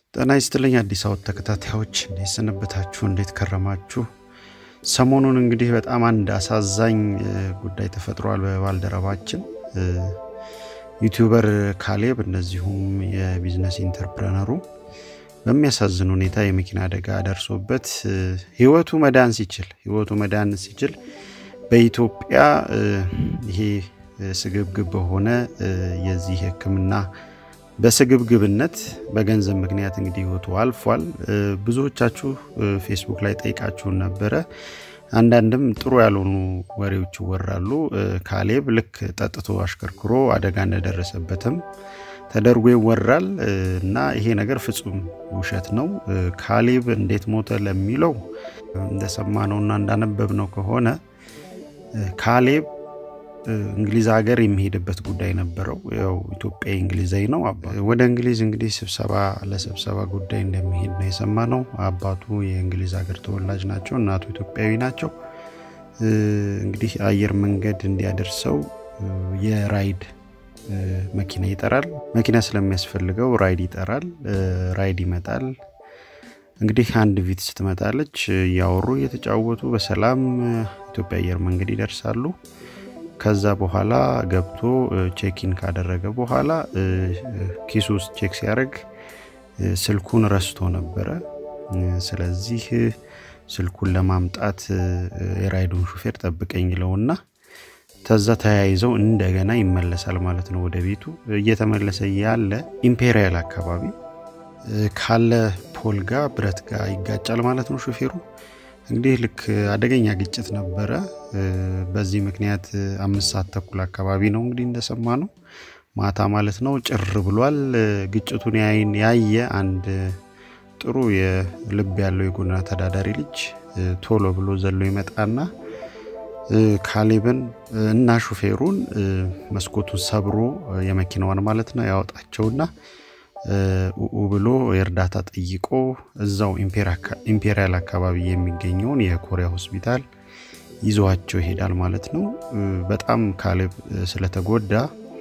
ጤና ይስጥልኝ አዲስ አወት ተከታታዮች እንዴት ሰነበታችሁ? እንዴት ከረማችሁ? ሰሞኑን እንግዲህ በጣም አንድ አሳዛኝ ጉዳይ ተፈጥሯል። በባልደረባችን ዩቲዩበር ካሌብ እንደዚሁም የቢዝነስ ኢንተርፕረነሩ በሚያሳዝን ሁኔታ የመኪና አደጋ ደርሶበት ህይወቱ መዳን ሲችል ህይወቱ መዳን ሲችል በኢትዮጵያ ይሄ ስግብግብ በሆነ የዚህ ሕክምና በስግብግብነት በገንዘብ ምክንያት እንግዲህ ህይወቱ አልፏል። ብዙዎቻችሁ ፌስቡክ ላይ ጠይቃችሁን ነበረ። አንዳንድም ጥሩ ያልሆኑ ወሬዎች ይወራሉ። ካሌብ ልክ ጠጥቶ አሽከርክሮ አደጋ እንደደረሰበትም ተደርጎ ይወራል እና ይሄ ነገር ፍጹም ውሸት ነው። ካሌብ እንዴት ሞተ ለሚለው እንደሰማነውና እንዳነበብነው ከሆነ ካሌብ እንግሊዝ ሀገር የሚሄድበት ጉዳይ ነበረው። ያው ኢትዮጵያ እንግሊዛዊ ነው። ወደ እንግሊዝ እንግዲህ ስብሰባ ለስብሰባ ጉዳይ እንደሚሄድ ነው የሰማ ነው። አባቱ የእንግሊዝ ሀገር ተወላጅ ናቸው፣ እናቱ ኢትዮጵያዊ ናቸው። እንግዲህ አየር መንገድ እንዲያደርሰው የራይድ መኪና ይጠራል። መኪና ስለሚያስፈልገው ራይድ ይጠራል። ራይድ ይመጣል። እንግዲህ አንድ ቪትስ ትመጣለች። እያወሩ እየተጫወቱ በሰላም ኢትዮጵያ አየር መንገድ ይደርሳሉ። ከዛ በኋላ ገብቶ ቼኪን ካደረገ በኋላ ኪሱ ውስጥ ቼክ ሲያደርግ ስልኩን ረስቶ ነበረ። ስለዚህ ስልኩን ለማምጣት የራይዱን ሹፌር ጠብቀኝ ይለውና ተዛ ተያይዘው እንደገና ይመለሳል ማለት ነው ወደ ቤቱ። እየተመለሰ ያለ ኢምፔሪያል አካባቢ ካለ ፖል ጋር ብረት ጋር ይጋጫል ማለት ነው ሹፌሩ። እንግዲህ ልክ አደገኛ ግጭት ነበረ። በዚህ ምክንያት አምስት ሰዓት ተኩል አካባቢ ነው እንግዲህ እንደሰማ ነው ማታ ማለት ነው። ጭር ብሏል። ግጭቱን ያየ አንድ ጥሩ የልብ ያለው የጎዳና ተዳዳሪ ልጅ ቶሎ ብሎ ዘሎ ይመጣና ካሌብን እና ሹፌሩን መስኮቱን ሰብሮ የመኪናዋን ማለት ነው ያወጣቸውና ኡ ብሎ የእርዳታ ጠይቆ እዛው ኢምፔሪያል አካባቢ የሚገኘውን የኮሪያ ሆስፒታል ይዟቸው ይሄዳል ማለት ነው። በጣም ካሌብ ስለተጎዳ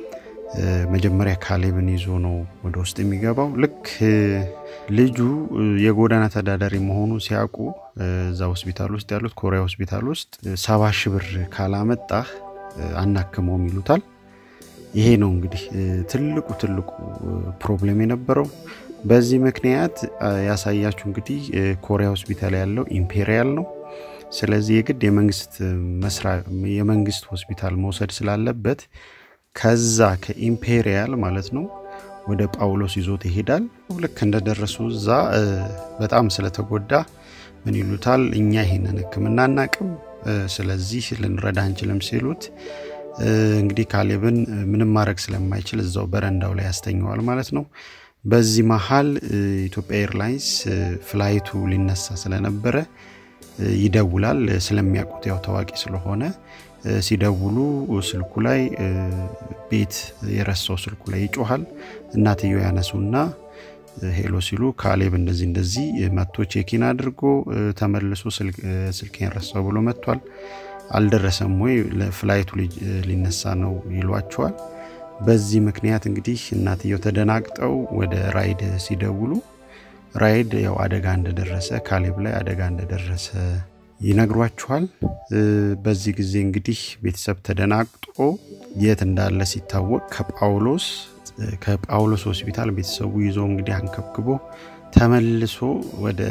መጀመሪያ ካሌብን ይዞ ነው ወደ ውስጥ የሚገባው። ልክ ልጁ የጎዳና ተዳዳሪ መሆኑ ሲያውቁ እዛ ሆስፒታል ውስጥ ያሉት ኮሪያ ሆስፒታል ውስጥ ሰባ ሺህ ብር ካላመጣህ አናክመውም ይሉታል። ይሄ ነው እንግዲህ ትልቁ ትልቁ ፕሮብሌም የነበረው። በዚህ ምክንያት ያሳያችሁ እንግዲህ ኮሪያ ሆስፒታል ያለው ኢምፔሪያል ነው። ስለዚህ የግድ የመንግስት መስሪያ የመንግስት ሆስፒታል መውሰድ ስላለበት ከዛ ከኢምፔሪያል ማለት ነው ወደ ጳውሎስ ይዞት ይሄዳል። ልክ እንደደረሱ እዛ በጣም ስለተጎዳ ምን ይሉታል፣ እኛ ይሄንን ሕክምና አናቅም፣ ስለዚህ ልንረዳ አንችልም ሲሉት እንግዲህ ካሌብን ምንም ማድረግ ስለማይችል እዛው በረንዳው ላይ ያስተኘዋል ማለት ነው። በዚህ መሀል ኢትዮጵያ ኤርላይንስ ፍላይቱ ሊነሳ ስለነበረ ይደውላል። ስለሚያውቁት ያው ታዋቂ ስለሆነ ሲደውሉ ስልኩ ላይ ቤት የረሳው ስልኩ ላይ ይጮሃል። እናትየው ያነሱና ሄሎ ሲሉ ካሌብ እንደዚህ እንደዚህ መጥቶ ቼኪን አድርጎ ተመልሶ ስልኬን ረሳው ብሎ መጥቷል አልደረሰም ወይ ፍላይቱ ሊነሳ ነው ይሏቸዋል። በዚህ ምክንያት እንግዲህ እናትየው ተደናግጠው ወደ ራይድ ሲደውሉ ራይድ ያው አደጋ እንደደረሰ ካሌብ ላይ አደጋ እንደደረሰ ይነግሯቸዋል። በዚህ ጊዜ እንግዲህ ቤተሰብ ተደናግጦ የት እንዳለ ሲታወቅ ከጳውሎስ ከጳውሎስ ሆስፒታል ቤተሰቡ ይዞ እንግዲህ አንከብክቦ ተመልሶ ወደ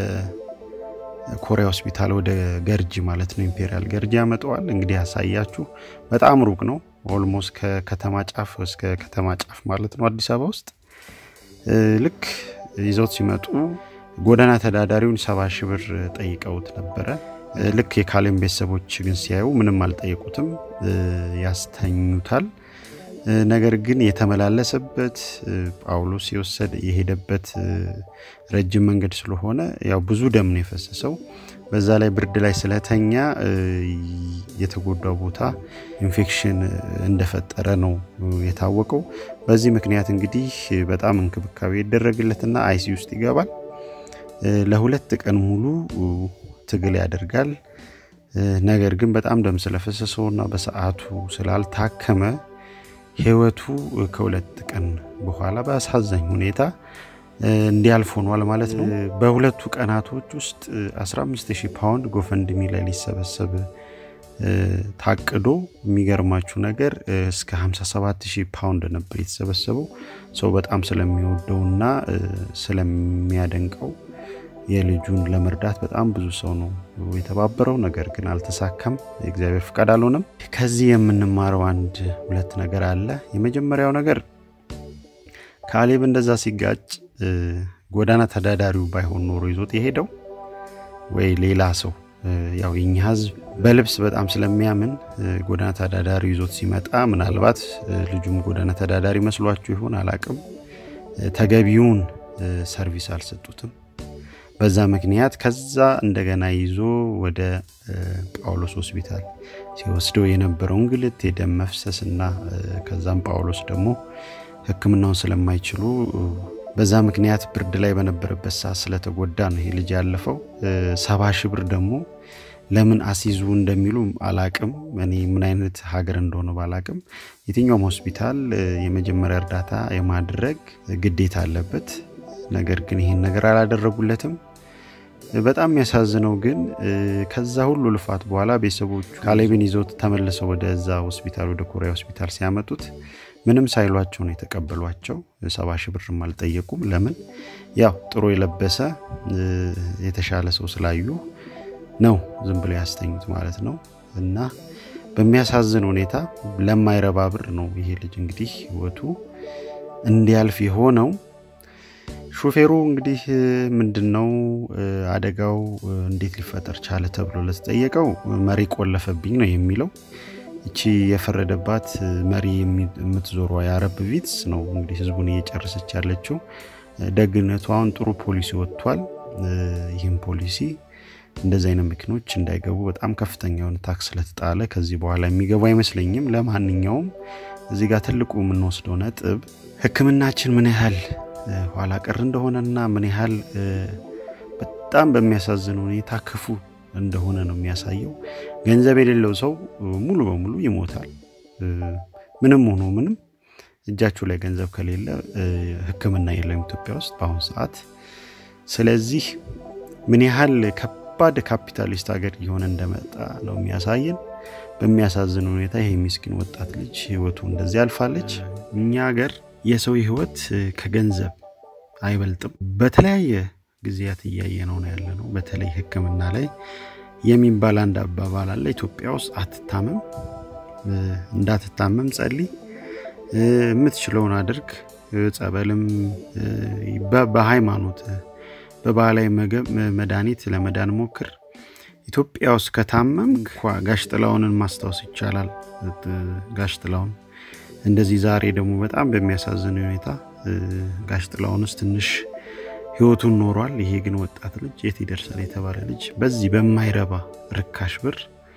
ኮሪያ ሆስፒታል ወደ ገርጂ ማለት ነው ኢምፔሪያል ገርጂ ያመጠዋል። እንግዲህ ያሳያችሁ በጣም ሩቅ ነው። ኦልሞስት ከከተማ ጫፍ እስከ ከተማ ጫፍ ማለት ነው አዲስ አበባ ውስጥ። ልክ ይዘውት ሲመጡ ጎዳና ተዳዳሪውን ሰባ ሺህ ብር ጠይቀውት ነበረ። ልክ የካሌብ ቤተሰቦች ግን ሲያዩ ምንም አልጠየቁትም፣ ያስተኙታል። ነገር ግን የተመላለሰበት ጳውሎስ የወሰደ የሄደበት ረጅም መንገድ ስለሆነ ያው ብዙ ደም ነው የፈሰሰው። በዛ ላይ ብርድ ላይ ስለተኛ የተጎዳው ቦታ ኢንፌክሽን እንደፈጠረ ነው የታወቀው። በዚህ ምክንያት እንግዲህ በጣም እንክብካቤ ይደረግለትና አይሲ ውስጥ ይገባል። ለሁለት ቀን ሙሉ ትግል ያደርጋል። ነገር ግን በጣም ደም ስለፈሰሰውና በሰዓቱ ስላልታከመ ህይወቱ ከሁለት ቀን በኋላ በአሳዛኝ ሁኔታ እንዲያልፍ ሆኗል ማለት ነው። በሁለቱ ቀናቶች ውስጥ 15000 ፓውንድ ጎፈንድሚ ላይ ሊሰበሰብ ታቅዶ የሚገርማችሁ ነገር እስከ 57000 ፓውንድ ነበር የተሰበሰበው። ሰው በጣም ስለሚወደውና ስለሚያደንቀው የልጁን ለመርዳት በጣም ብዙ ሰው ነው የተባበረው። ነገር ግን አልተሳካም፣ የእግዚአብሔር ፍቃድ አልሆነም። ከዚህ የምንማረው አንድ ሁለት ነገር አለ። የመጀመሪያው ነገር ካሌብ እንደዛ ሲጋጭ ጎዳና ተዳዳሪው ባይሆን ኖሮ ይዞት የሄደው ወይ ሌላ ሰው ያው የኛ ሕዝብ በልብስ በጣም ስለሚያምን ጎዳና ተዳዳሪ ይዞት ሲመጣ ምናልባት ልጁም ጎዳና ተዳዳሪ መስሏችሁ ይሆን አላቅም፣ ተገቢውን ሰርቪስ አልሰጡትም። በዛ ምክንያት ከዛ እንደገና ይዞ ወደ ጳውሎስ ሆስፒታል ሲወስደው የነበረው እንግልት፣ የደም መፍሰስ እና ከዛም ጳውሎስ ደግሞ ሕክምናውን ስለማይችሉ በዛ ምክንያት ብርድ ላይ በነበረበት ሰዓት ስለተጎዳ ነው ይሄ ልጅ ያለፈው። ሰባ ሺህ ብር ደግሞ ለምን አሲዙ እንደሚሉ አላቅም። እኔ ምን አይነት ሀገር እንደሆነ ባላቅም የትኛውም ሆስፒታል የመጀመሪያ እርዳታ የማድረግ ግዴታ አለበት። ነገር ግን ይሄን ነገር አላደረጉለትም። በጣም የሚያሳዝነው ግን ከዛ ሁሉ ልፋት በኋላ ቤተሰቦቹ ካሌብን ይዘውት ተመልሰው ወደዛ ሆስፒታል ወደ ኮሪያ ሆስፒታል ሲያመጡት ምንም ሳይሏቸው ነው የተቀበሏቸው። ሰባ ሺህ ብርም አልጠየቁም። ለምን ያው ጥሩ የለበሰ የተሻለ ሰው ስላዩ ነው ዝም ብለው ያስተኙት ማለት ነው። እና በሚያሳዝን ሁኔታ ለማይረባ ብር ነው ይሄ ልጅ እንግዲህ ህይወቱ እንዲያልፍ የሆነው። ሹፌሩ እንግዲህ ምንድን ነው አደጋው እንዴት ሊፈጠር ቻለ ተብሎ ለተጠየቀው መሪ ቆለፈብኝ ነው የሚለው። እቺ የፈረደባት መሪ የምትዞሯ የአረብ ቪትስ ነው እንግዲህ ህዝቡን እየጨረሰች ያለችው። ደግነቱ አሁን ጥሩ ፖሊሲ ወጥቷል። ይህም ፖሊሲ እንደዚህ አይነት መኪኖች እንዳይገቡ በጣም ከፍተኛ የሆነ ታክስ ስለተጣለ ከዚህ በኋላ የሚገቡ አይመስለኝም። ለማንኛውም እዚህ ጋር ትልቁ የምንወስደው ነጥብ ሕክምናችን ምን ያህል ኋላ ቀር እንደሆነና ምን ያህል በጣም በሚያሳዝን ሁኔታ ክፉ እንደሆነ ነው የሚያሳየው። ገንዘብ የሌለው ሰው ሙሉ በሙሉ ይሞታል። ምንም ሆኖ ምንም እጃችሁ ላይ ገንዘብ ከሌለ ሕክምና የለም ኢትዮጵያ ውስጥ በአሁኑ ሰዓት። ስለዚህ ምን ያህል ከባድ ካፒታሊስት ሀገር እየሆነ እንደመጣ ነው የሚያሳየን። በሚያሳዝን ሁኔታ ይሄ ምስኪን ወጣት ልጅ ህይወቱ እንደዚህ አልፋለች። እኛ ሀገር የሰው ህይወት ከገንዘብ አይበልጥም። በተለያየ ጊዜያት እያየ ነው ነው ያለ ነው። በተለይ ህክምና ላይ የሚባል አንድ አባባል አለ። ኢትዮጵያ ውስጥ አትታመም፣ እንዳትታመም ጸልይ፣ የምትችለውን አድርግ፣ ጸበልም በሃይማኖት በባህላዊ መድኃኒት ለመዳን ሞክር። ኢትዮጵያ ውስጥ ከታመም ጋሽ ጥላሁንን ማስታወስ ይቻላል። ጋሽ ጥላሁን እንደዚህ ዛሬ ደግሞ በጣም በሚያሳዝን ሁኔታ ጋሽ ጥላሁንስ ትንሽ ህይወቱን ኖሯል። ይሄ ግን ወጣት ልጅ የት ይደርሳል የተባለ ልጅ በዚህ በማይረባ ርካሽ ብር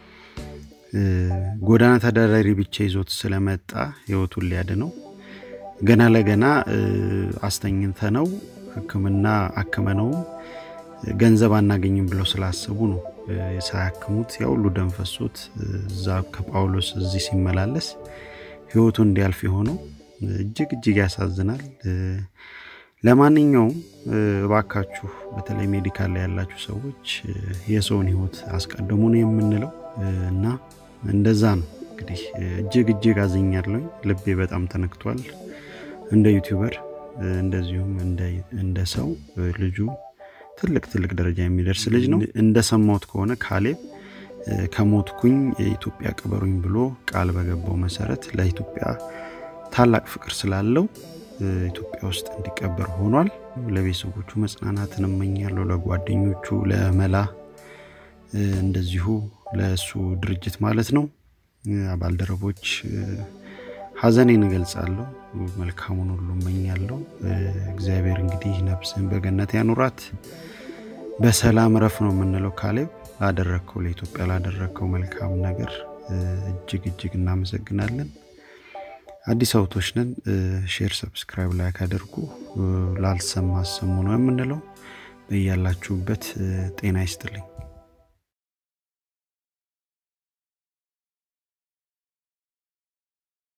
ጎዳና ተዳዳሪ ብቻ ይዞት ስለመጣ ህይወቱን ሊያድነው ገና ለገና አስተኝተ ነው ህክምና አክመነውም ገንዘብ አናገኝም ብለው ስላሰቡ ነው ሳያክሙት ያ ሁሉ ደም ፈሶት እዛ ከጳውሎስ እዚህ ሲመላለስ ህይወቱ እንዲያልፍ የሆነው እጅግ እጅግ ያሳዝናል። ለማንኛውም እባካችሁ በተለይ ሜዲካል ላይ ያላችሁ ሰዎች የሰውን ህይወት አስቀድሙ ነው የምንለው እና እንደዛ ነው እንግዲህ እጅግ እጅግ አዝኛለሁ። ልቤ በጣም ተነክቷል። እንደ ዩቲዩበር እንደዚሁም እንደ ሰው ልጁ ትልቅ ትልቅ ደረጃ የሚደርስ ልጅ ነው። እንደሰማሁት ከሆነ ካሌብ ከሞትኩኝ የኢትዮጵያ ቅበሩኝ ብሎ ቃል በገባው መሰረት ለኢትዮጵያ ታላቅ ፍቅር ስላለው ኢትዮጵያ ውስጥ እንዲቀበር ሆኗል። ለቤተሰቦቹ መጽናናትን እመኛለሁ። ለጓደኞቹ፣ ለመላ እንደዚሁ ለእሱ ድርጅት ማለት ነው ባልደረቦች ሀዘኔን እገልጻለሁ። መልካሙን ሁሉ እመኛለሁ። እግዚአብሔር እንግዲህ ነፍስን በገነት ያኑራት። በሰላም ረፍ ነው የምንለው። ካሌብ ላደረግከው ለኢትዮጵያ ላደረግከው መልካም ነገር እጅግ እጅግ እናመሰግናለን። አዲስ አውቶች ነን። ሼር፣ ሰብስክራይብ ላይ ካደርጉ ላልሰማ አሰሙ ነው የምንለው። በያላችሁበት ጤና ይስጥልኝ።